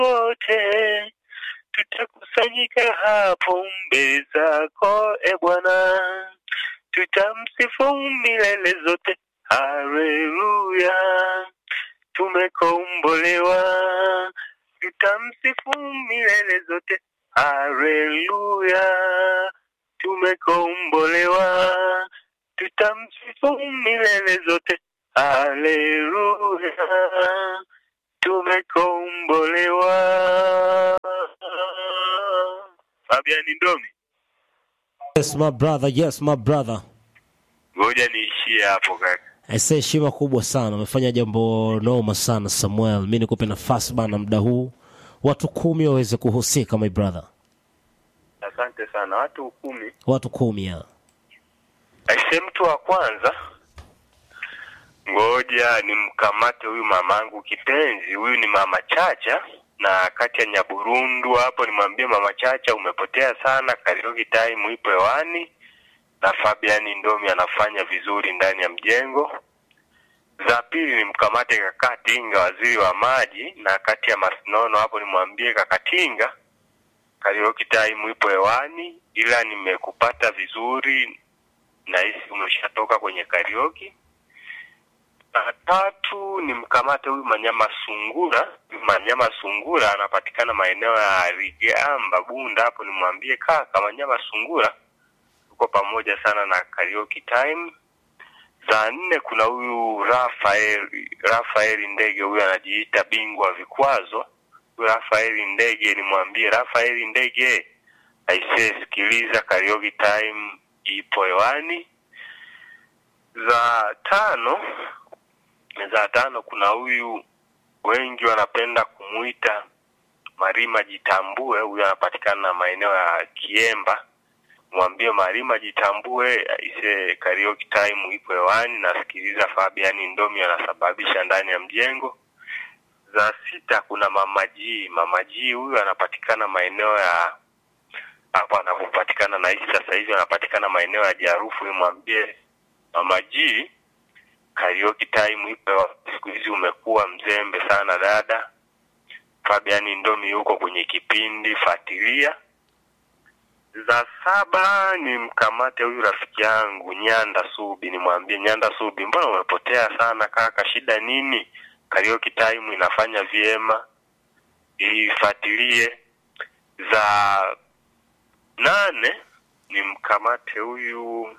wote tutakusanyika hapo mbele zako e Bwana, tutamsifu milele zote. Haleluya, tumekombolewa, tutamsifu milele zote. Haleluya, tumekombolewa, tutamsifu milele zote. Haleluya, tumekombolewa. Fabian Ndomi, Yes, my brother. Yes, my brother. ngoja niishie hapo kaka. Aise, heshima kubwa sana, umefanya jambo noma sana Samuel. Mi nikupe nafasi bana, muda huu watu kumi waweze kuhusika, my brother. Asante sana. Watu kumi. Watu kumi ya Aise, mtu wa kwanza, ngoja nimkamate huyu mamangu kipenzi. Huyu ni mama Chacha na kati ya Nyaburundu hapo, nimwambie mama Chacha, umepotea sana. Karaoke time ipo hewani na Fabian Ndomi anafanya vizuri ndani ya mjengo. Za pili nimkamate kaka Tinga, waziri wa maji, na kati ya Masinono hapo nimwambie kaka Tinga, karaoke time ipo hewani, ila nimekupata vizuri nahisi umeshatoka kwenye karaoke. Na tatu ni mkamate huyu Manyama Sungura. Huyu Manyama Sungura anapatikana maeneo ya Rigamba Bunda, hapo nimwambie kaka Manyama Sungura tuko pamoja sana na karaoke time. Za nne kuna huyu Rafael Rafael Ndege, huyu anajiita bingwa wa vikwazo. Huyu Rafael Ndege, nimwambie Rafael Ndege aisee, sikiliza karaoke time ipo hewani. Za tano za tano kuna huyu wengi wanapenda kumuita Marima Jitambue, huyu anapatikana maeneo ya Kiemba. Mwambie Marima Jitambue ise karaoke time ipo hewani, nasikiliza Fabian Ndomi anasababisha ndani ya mjengo. Za sita kuna Mama G. Mama G huyu anapatikana maeneo ya hapo anapopatikana na hizi sasa hivi anapatikana maeneo ya Jarufu. Nimwambie Mama G karaoke time ipo, siku hizi umekuwa mzembe sana dada. Fabian Ndomi yuko kwenye kipindi, fuatilia. Za saba ni mkamate huyu rafiki yangu Nyanda Subi, nimwambie Nyanda Subi, mbona umepotea sana kaka, shida nini? Karaoke time inafanya vyema, ifuatilie. Za nane ni mkamate huyu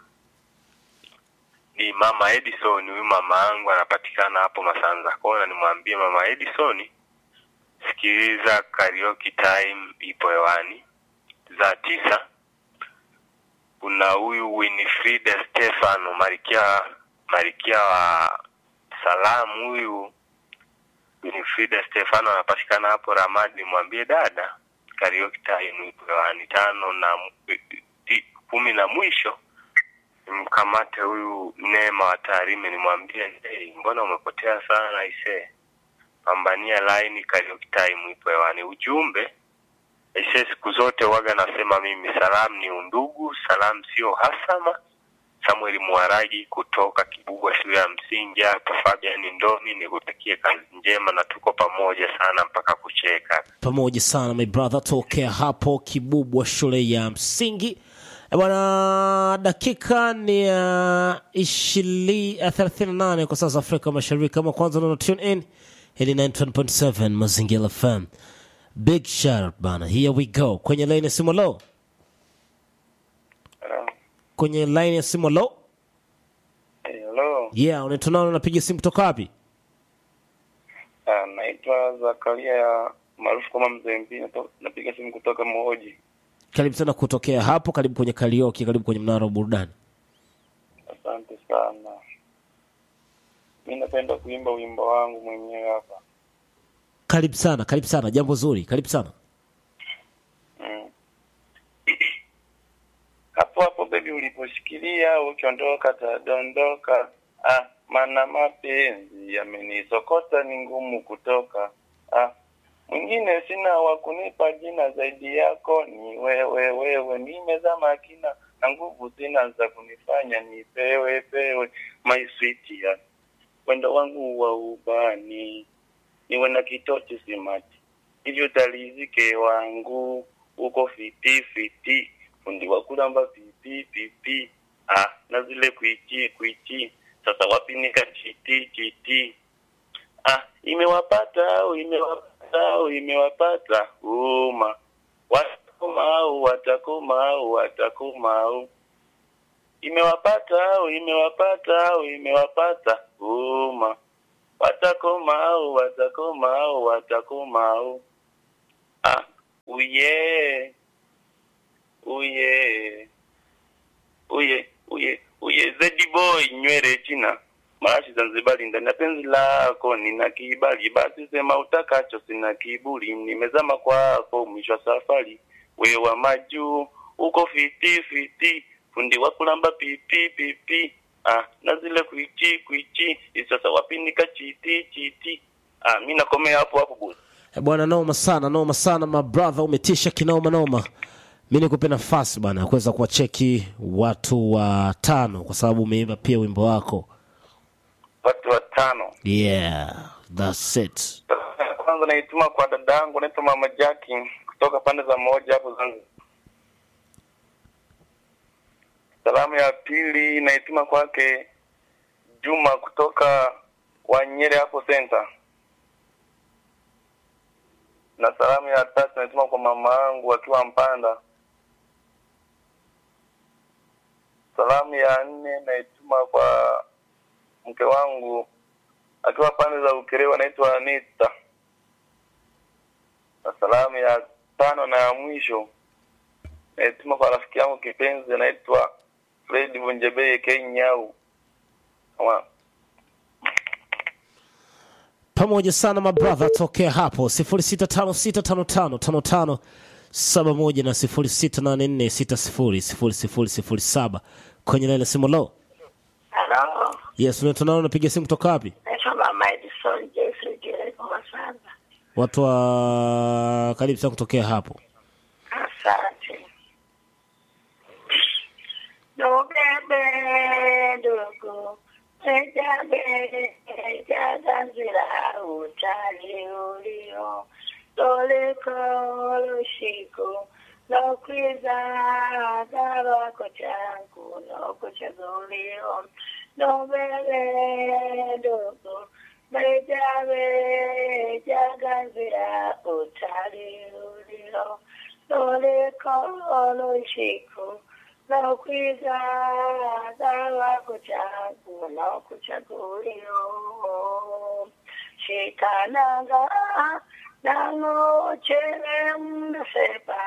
ni mama Edison. Huyu mama yangu anapatikana hapo Masanza Kona, nimwambie mama Edison, sikiliza karaoke time ipo hewani. Za tisa kuna huyu Winifrida Stefano Marikia Marikia wa salamu. Huyu Winifrida Stefano anapatikana hapo Ramadi, nimwambie dada karaoke time ipo hewani. Tano na ti- kumi na mwisho mkamate huyu Neema wa Tarime, nimwambie hey, mbona umepotea sana ise, pambania line, karaoke time ipo hewani. Ujumbe ise, siku zote waga nasema mimi, salamu ni undugu, salamu sio hasama. Samuel Mwaragi kutoka Kibugwa shule ya msingi hapa. Fabian Ndomi, nikutakie kazi njema na tuko pamoja sana mpaka kucheka. pamoja sana my brother, tokea hapo Kibubwa shule ya msingi Eh, bwana. Dakika ni ya ishili ya 38 kwa sasa Afrika Mashariki. Kama kwanza na tune in, hili 91.7 Mazingira FM. Big shout out bana, here we go kwenye line ya simu low, kwenye line ya simu low. Hello, Yeah, unaitwa nani? Unapiga simu kutoka wapi? Ah, naitwa Zakaria ya maarufu kama Mzee Mpi, nato- napiga simu kutoka Mhoji. Karibu sana kutokea hapo, karibu kwenye karaoke, karibu kwenye mnara wa burudani. Asante sana. Mi napenda kuimba wimbo wangu mwenyewe hapa. Karibu sana, karibu sana, jambo zuri, karibu sana. Mm. Hapo hapo bebi, uliposhikilia ukiondoka tadondoka. Ah, maana mapenzi yamenisokota, ni ngumu kutoka. Ah, mwingine sina wa kunipa jina zaidi yako, ni wewe wewe. Nimezama kina na nguvu sina za kunifanya nipewe pewe, my sweet ya wendo wangu wa ubani, niwe na kitochi simati hivyo talizike wangu uko fiti fiti fundi wa kulamba pipi pipi ah na zile kuichi kuichi sasa wapi nika chiti chiti ah imewapata au imewapata au imewapata uma watakoma au watakoma au watakoma au imewapata au imewapata au imewapata uma watakoma au watakoma au watakoma au ah uye uye uye uye uye zedi boy nywele china marashi zanzibari ndani ya penzi lako nina kibali basi sema utakacho sina kiburi nimezama kwako mwisho wa safari wewe wa majuu uko fiti fiti fundi wa kulamba pipi pipi ah na zile kuichi kuichi sasa wapi nikachiti chiti ah mimi nakomea hapo hapo boss Eh, bwana noma sana noma sana my brother umetisha kinoma noma mi nikupe nafasi bana ya kuweza kuwacheki watu wa tano kwa sababu umeimba pia wimbo wako watu watano yeah that's it kwanza naituma kwa dada yangu naitwa mama Jackie kutoka pande za moja hapo Zanzibar. Salamu ya pili naituma kwake Juma kutoka Wanyere hapo center, na salamu ya tatu naituma kwa mama yangu akiwa Mpanda. Salamu ya nne naituma kwa mke wangu akiwa pande za Ukerewe anaitwa Anita. Na salamu ya tano na ya mwisho naituma kwa rafiki yangu kipenzi anaitwa Fred Bunjebeye Kenyau. Kama pamoja sana my brother tokea hapo 0656555571 na 0684600007 kwenye laini ya simu lo Halo, yes unaitwa nao unapiga simu kutoka wapi naitwa Mama Edison Jeffrey Jereko Masamba. watu wa karibu sana kutokea hapo Asante. Nobebe ndugu, ejabe ejaganzira utali ulio toliko lushiko lokwiza garwako changu nokuchagulio nobebe ndugu bejabe jaganzira utali ulio toliko lushiko lokwiza garwako changu nokuchagulio shikananga nangochere msepa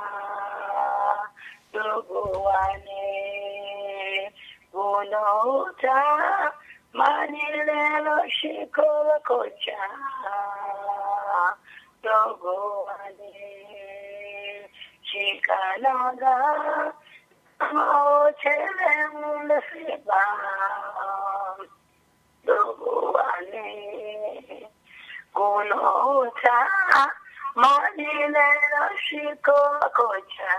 dogowane gunouta manilelo shikola kocha dogowane shikananga nangochere msepa dogowane kunota manilelo shikola kocha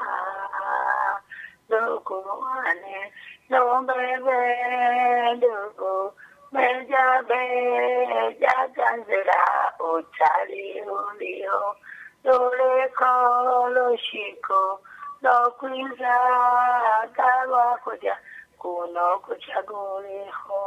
dogowane nombebe dogo beja beja ganzira utali ulio doleko loshiko lokwiza galwa kuja kuno kuchaguliho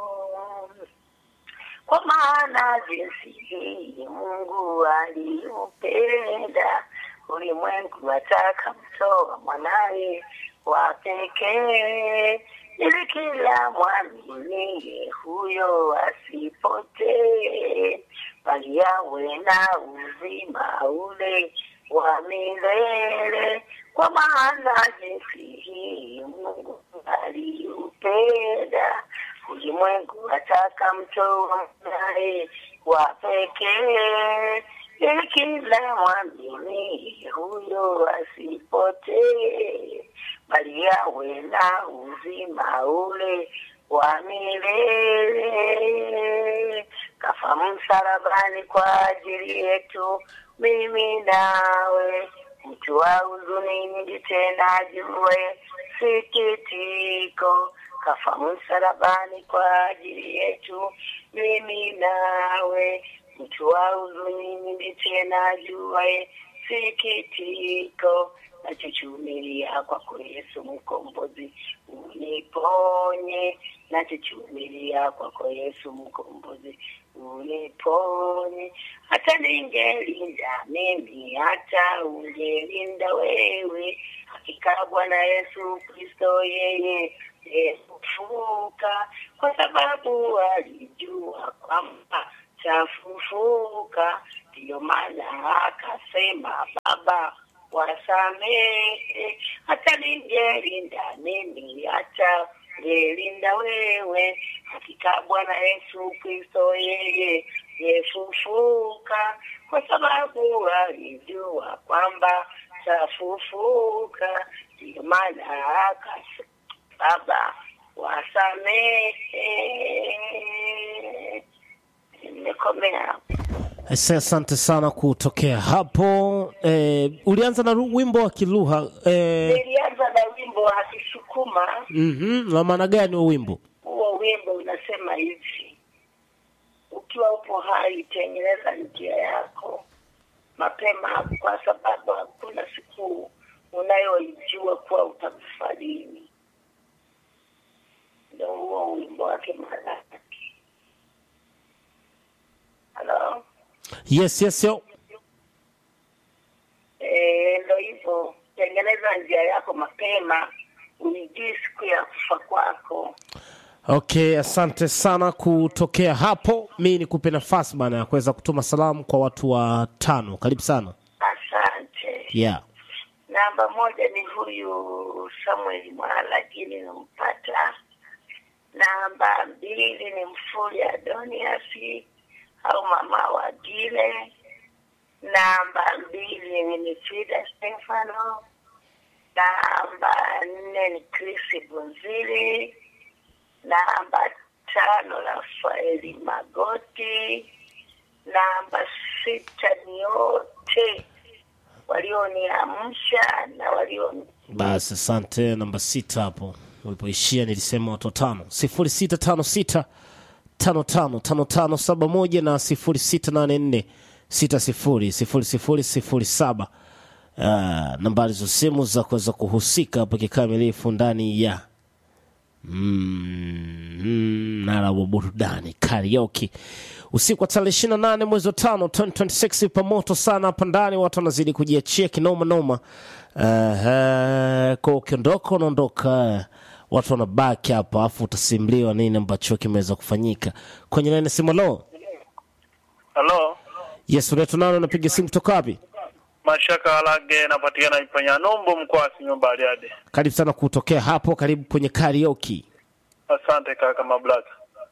kwa maana jinsi hii Mungu aliupenda ulimwengu, ataka mtoa mwanaye wa pekee, ili kila mwamini huyo asipotee, bali awe na uzima ule wa milele. Kwa maana jinsi hii Mungu aliupenda ulimwengu ataka mtoa mwanaye wa pekee ili kila mwamini huyo asipotee bali awe na uzima ule wa milele kafa msalabani kwa ajili yetu mimi nawe mtu wa huzuni nyingi tena ajue sikitiko kafa msalabani kwa ajili yetu mimi nawe mtu wa huzuni nyingi tena ajuaye sikitiko nachochumilia kwako Yesu mkombozi uniponye nachochumilia kwako Yesu mkombozi uniponye hata ningelinda mimi hata ungelinda wewe hakika Bwana Yesu Kristo yeye yefufuka kwa sababu alijua kwamba tafufuka ndiyo maana akasema baba wasamehe hata ningelinda mimi hata ngelinda wewe hakika bwana yesu kristo yeye yefufuka kwa sababu alijua kwamba tafufuka ndiyo maana akasema baba wasamehe nimekomea hapo Ese, asante sana kutokea hapo. Eh, ulianza na ru- wimbo wa kilugha eh, nilianza na wimbo wa kisukuma mhm, la maana gani huo wimbo? huo wimbo unasema hivi ukiwa upo hai tengeneza njia yako mapema kwa sababu hakuna siku unayoijua kuwa utakufa lini ndo huo wimbo wake malaki halo Yes, yes, yo. Eh, ndo hivyo tengeneza njia yako mapema uijui siku ya kufa kwako Okay, asante sana kutokea hapo. Mi nikupe nafasi bana ya kuweza kutuma salamu kwa watu wa tano. Karibu sana. asante Yeah. namba moja ni huyu samuel mwalagi ninampata namba mbili ni mfuli adoniasi au mama wa gile namba mbili ni nifida stefano namba nne ni krisi bunzili namba tano rafaeli magoti namba sita ni wote walioniamsha na walioni Basi asante. Namba sita hapo ulipoishia nilisema watu watano, sifuri sita tano sita tano tano tano tano saba moja na sifuri sita nane nne sita sifuri sifuri sifuri sifuri saba. Uh, nambari za simu za kuweza kuhusika hapo kikamilifu ndani ya mm, mm, nara wa burudani karaoke usiku wa tarehe ishirini na nane mwezi wa tano 2026 pamoto sana hapa ndani watu wanazidi kujiachia kinoma noma uh, kwa ukiondoka unaondoka watu wanabaki hapa afu utasimuliwa nini ambacho kimeweza kufanyika kwenye laini ya simu lo halo yes unaitwa nani unapiga simu kutoka wapi mashaka alage napatikana ipanya nombo mkoa wa Simiyu Bariadi. karibu sana kutokea hapo karibu kwenye karaoke Asante kaka Mablaka.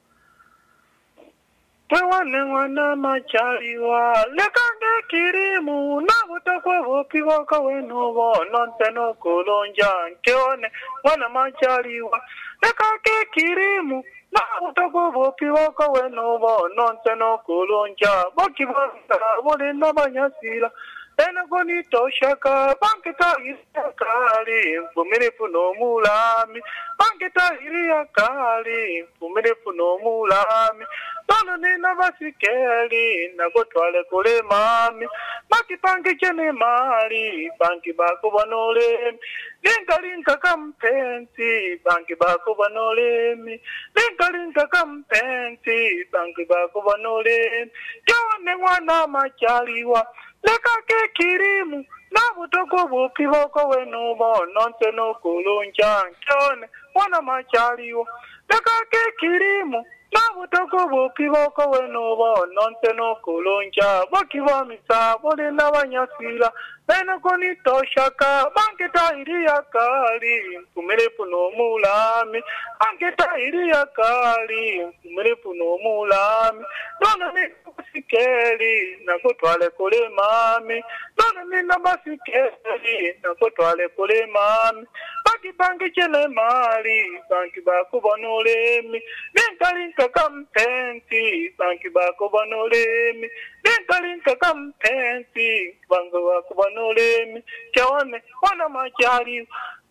Tewane mwana machaliwa lekage kirimu na butakwe bupi boka wenu bono nteno kulunja nkeone mwana machaliwa lekage kirimu na butakwe bupi boka wenu bono nteno kulunja boki boka buli n'abanyasira enako nitoshaka banketahiriya kali mvumirivu n'omulami banketahiriya kali mvumirivu n'omulami nono nina basikeli nagotwale kule mami bakipangije ne mali banki bakubona olemi lingalinga kampenzi banki bakubona olemi lingalinga kampenzi banki bakubona olemi jone mwana machaliwa lekake kirimu nabutoko bupi boko wenu bono nse nokulunja nkone mwana machaliwa lekake kirimu nabutoko bupi boko wenu bono nse nokulunja bokibamisa buli n'abanyasira benoko nitoshaka banketahiriya kali mpumirivu n'omulami banketahiriya kali mpumirivu n'omulami nono nina basikeli nagotwale kule mami nono nina basikeli nagotwale kule mami bakibangijele mali banki bakubona olemi linkalinka kampenzi banki bakubona olemi linkalinka kampenzi banki bakubona olemi kyone wana majaliwa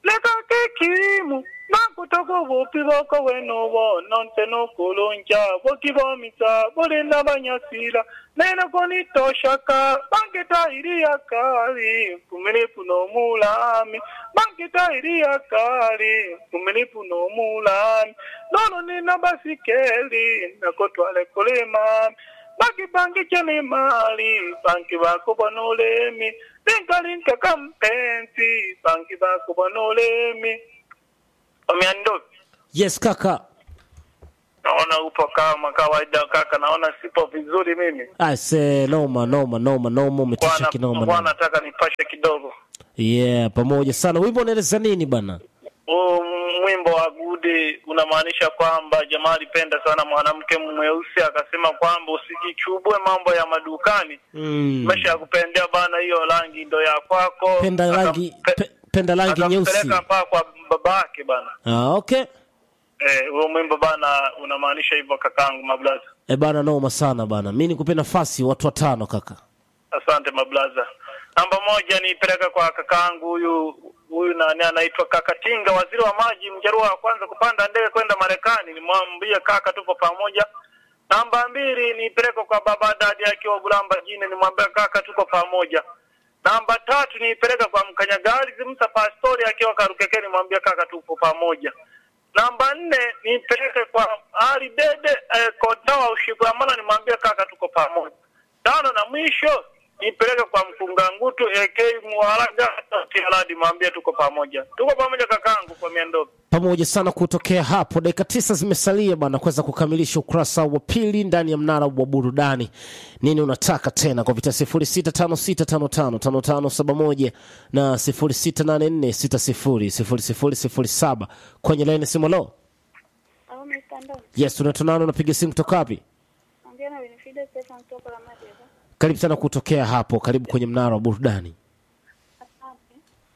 leka kekimu nakutoka bupi boko weno bono nte nokulunja bokibomisa bolinda banyasila nena konitoshaka banketairiya kali kumilipu nomulami banketairiya kali kumilipu nomulami nono nina basikeli nakotwale kulima baki banki chene mali banki bako banolemi linkalinka kampenzi banki bako banolemi omiando yes kaka naona upo kama kawaida kaka naona sipo vizuri mimi ase noma noma noma noma umetisha bwana kinoma bwana noma. nataka nipashe kidogo yeah pamoja sana wimbo unaeleza nini bana huu mwimbo wa gudi unamaanisha kwamba jamaa alipenda sana mwanamke mweusi akasema kwamba usijichubue mambo ya madukani mm. mesha ya kupendea bana hiyo rangi ndo ya kwako penda rangi Akampe- pe, penda rangi nyeusi akampeleka mpaka kwa babake bana ah, okay eh, huo mwimbo bana unamaanisha hivyo kakangu mablaza e bana noma sana bana mi nikupe nafasi watu watano kaka asante mablaza namba moja niipeleka kwa kakaangu huyu huyu nani anaitwa kaka tinga waziri wa maji mjarua wa kwanza kupanda ndege kwenda marekani nimwambie kaka tupo pamoja namba mbili niipeleke kwa baba dadi akiwa bulamba jini nimwambie kaka tuko pamoja namba tatu niipeleka kwa mkanyagari zimsa pastori akiwa karukekeni nimwambie kaka tupo pamoja namba nne niipeleke kwa ali dede eh, kodawa ushigamana nimwambie kaka tuko pamoja tano na mwisho nipeleke kwa mkunga ngutu AK Mwaraga Tialadi mwambie tuko pamoja. Tuko pamoja kakangu kwa miendogo. pamoja sana kutokea hapo dakika tisa zimesalia bana kuweza kukamilisha ukurasa wa pili ndani ya mnara wa burudani nini unataka tena kwa vita 0656555571 na 0684600007 kwenye laini simolo Au mitandao. yes unatonana unapiga simu kutoka wapi Ongea na Winifrida Stefan kutoka la Madeva. karibu sana kutokea hapo karibu kwenye mnara wa burudani Asante.